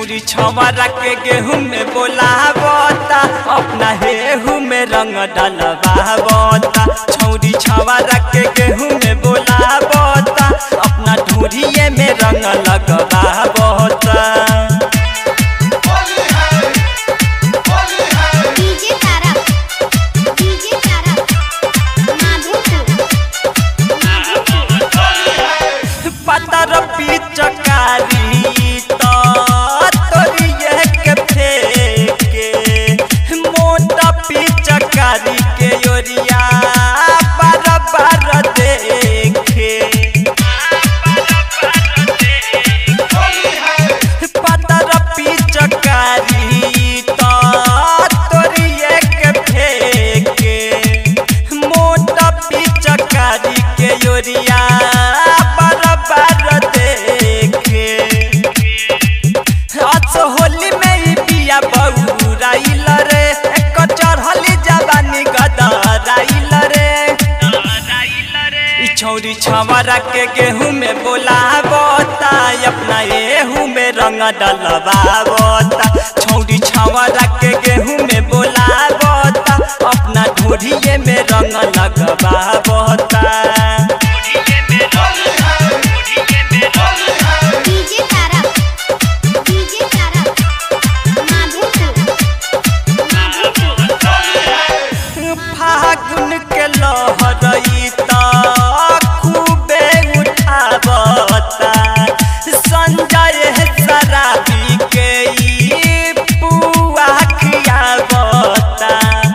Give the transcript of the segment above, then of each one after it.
छौरी छवरा के गेहूं में बोलावता अपना हेहू में रंग डलवावता छौरी छवरा के गेहूं में बोलावता अपना ढूढ़िए में रंग लगवावता डीजे तारा डीजे तारा माधोपुर पतर पिचकारी तो तोरिए के फेके मोटा पिचकारी के ओरिया बार बार देखे पतर पिचकारी तो तोरिए के फेके मोटा पिचकारी के ओरिया बार बार देखे आज होली में ही पिया बहुराइल रे एक चढ़ली जवानी गदराइल रे ई छौरी छवरा के गेहूं में बोलावता अपना एहू में रंग डलवावता छौरी छवरा के गेहूं में बोलावता अपना ढोढ़िए में रंग लगवावता डीजे तारा डीजे तारा माधोपुर फागुन के लहरई त खूबे उठावता संजय शराबी के ई पुआ खियावता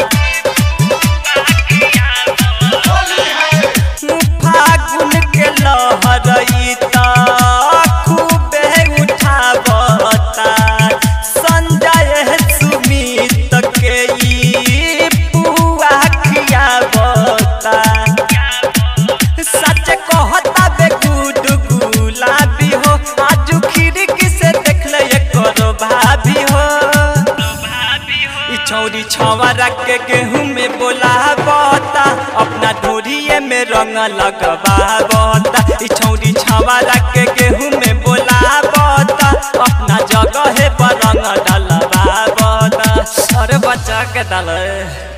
फागुन के लहरई त खूबे उठावता संजय सुमित के ई पुआ खियावता सच कहता बे गुड गुलाबी हो आज खिड़की से देख ले करो भाभी हो ई छौरी छवरा के गेहूं में बोलावता अपना ढोरिए में रंग लगवावता ई छौरी छवरा के गेहूं में बोलावता अपना जगह पर रंग डलवावता अरे बच्चा के डाल